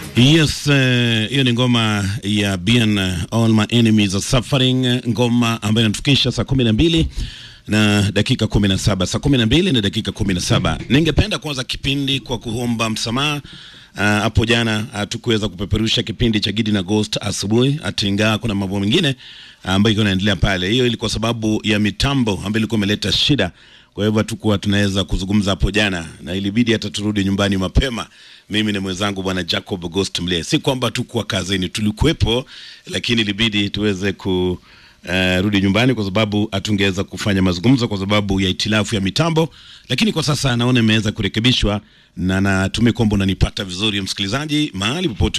Yes, hiyo uh, ni ngoma ya Bien All My Enemies Are Suffering, ngoma ambayo inatufikisha saa kumi na mbili na dakika kumi na saba saa kumi na mbili na dakika kumi na saba Ningependa kuanza kipindi kwa kuomba msamaha hapo. Uh, jana hatukuweza uh, kupeperusha kipindi cha Gidi na Ghost asubuhi, atingaa kuna mambo mengine ambayo iko naendelea pale. Hiyo ilikuwa sababu ya mitambo ambayo ilikuwa imeleta shida kwa hivyo hatukuwa tunaweza kuzungumza hapo jana, na ilibidi hata turudi nyumbani mapema, mimi na mwenzangu bwana Jacob Ghost Mle. Si kwamba tukuwa kazini, tulikuwepo, lakini ilibidi tuweze ku Uh, rudi nyumbani kwa sababu hatungeweza kufanya mazungumzo kwa sababu ya itilafu ya mitambo, lakini kwa sasa naona imeweza kurekebishwa na natumai kwamba unanipata vizuri msikilizaji, mahali popote